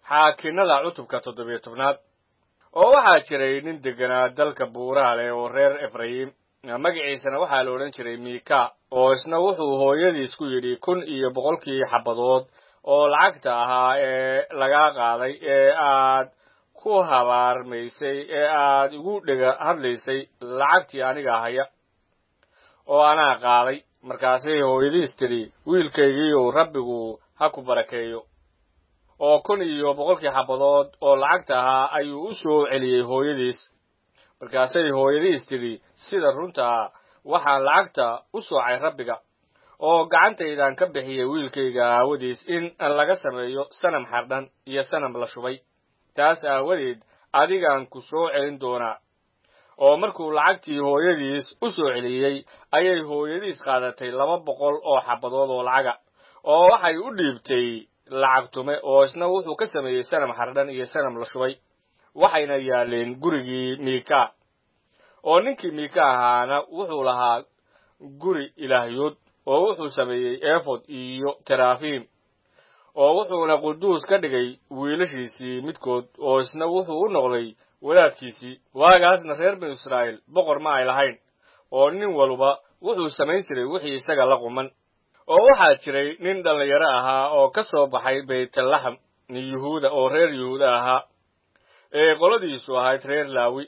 xaakinnada cutubka toddobiyo tobnaad oo waxaa jiray nin degganaa dalka buuraha leh oo reer efrayim magaciisana waxaa la odhan jiray miika oo isna wuxuu hooyadiis ku yidhi kun iyo boqolkii xabadood oo lacagta ahaa ee lagaa qaaday ee aad ku habaarmaysay ee aad igu dhega hadlaysay lacagtii aniga haya oo anaa qaaday markaasay hooyadiis tidhi wiilkaygiiyow rabbigu ha ku barakeeyo oo kun iyo boqolkii xabadood oo lacagta ahaa ayuu u soo celiyey hooyadiis markaasay hooyadiis tidhi sida runtaa waxaan lacagta u soocay rabbiga oo gacantaydan ka bixiyey wiilkayga aawadiis in laga sameeyo sanam xardhan iyo sanam la shubay taas aawadeed adigaan ku soo celin doonaa oo markuu lacagtii hooyadiis u soo celiyey ayay hooyadiis qaadatay laba boqol oo xabadood oo lacaga oo waxay u dhiibtay lacag tume oo isna wuxuu ka sameeyey sanam xardhan iyo sanam la shubay waxayna yaaleen gurigii miika oo ninkii miika ahaana wuxuu lahaa guri ilaahyood oo wuxuu sameeyey efod iyo terafiim oo wuxuuna quduus ka dhigay wiilashiisii midkood oo isna wuxuu u noqday wadaadkiisii waagaasna reer binu israa'iil boqor ma ay lahayn oo nin walba wuxuu samayn jiray wixii isaga la quman oo waxaa jiray nin dhallinyaro ahaa oo ka soo baxay baytlaxam yuhuuda oo reer yuhuuda ahaa ee qoladiisu ahayd reer laawi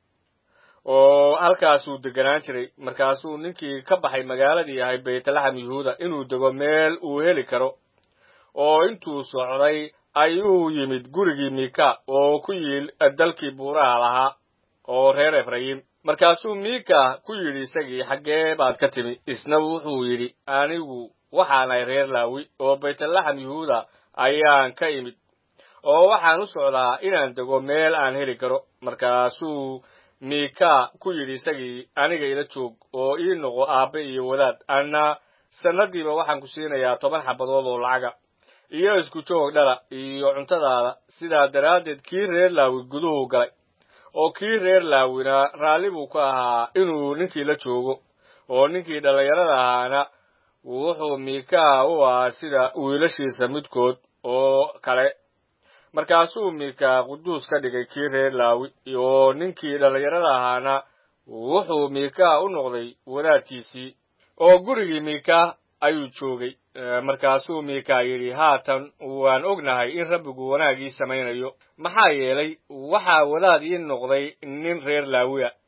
oo halkaasuu deganaan jiray markaasuu ninkii ka baxay magaaladii ahay baytlaxam yuhuuda inuu dego meel uu heli karo oo intuu socday ayuu yimid gurigii miika oo ku yiil dalkii buuraha lahaa oo reer efrayim markaasuu miika ku yidhi isagii xaggee baad ka timi isna wuxuu yidhi anigu waxaanahay reer laawi oo baytlaxam yuhuuda ayaan ka imid oo waxaan u socdaa inaan dego meel aan heli karo markaasuu miika ku yidhi isagii aniga ila joog oo ii noqo aabbe iyo wadaad anna sannadiiba waxaan ku siinayaa toban xabadood oo lacaga iyo isku joog dhala iyo cuntadaada sidaa daraaddeed kii reer laawi guduhu galay oo kii reer laawina raalli buu ka ahaa inuu ninkii la joogo oo ninkii dhallinyarada ahaana wuxuu miikaa u ahaa sida wiilashiisa midkood oo kale markaasuu miika quduus ka dhigay kii reer laawi oo ninkii dhallinyarada ahaana wuxuu miika u noqday wadaadkiisii oo gurigii miika ayuu joogay markaasuu miika yidhi haatan waan ognahay in rabbigu wanaagii samaynayo maxaa yeelay waxaa wadaad ii noqday nin reer laawiya